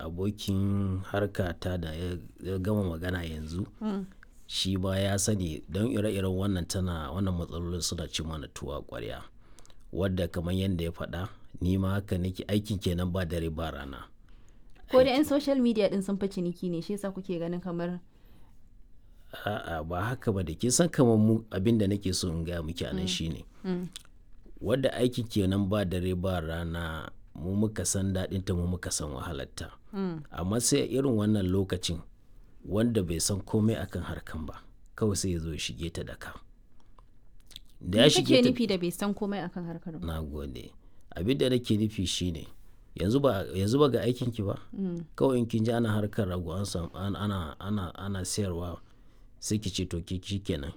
abokin harkata da ya ya gama magana yanzu shi ma ya sani don ire-iren wannan tana wannan matsalolin suna ci mana tuwo a ƙwarya wadda kamar yadda ya faɗa ni ma haka nake aikin kenan ba dare ba rana ko da 'yan social media din sun fi ciniki ne shi yasa kuke ganin kamar a'a ba haka ba da kin san kamar mu abin da nake so in gaya miki anan shine wadda aikin kenan ba dare ba rana mu muka san daɗinta mu muka san wahalarta amma sai a irin wannan lokacin wanda bai san komai akan harkan ba kawai sai ya zo ya shige ta da ka da ya me shige kake ta nufi da bai san komai akan harkar ba na gode abin da nake nufi shine yanzu ba yanzu ba ga aikin ki ba kawai in kin ji ana harkar rago an samu an- ana ana ana sayarwa sai ki ce to ki kenan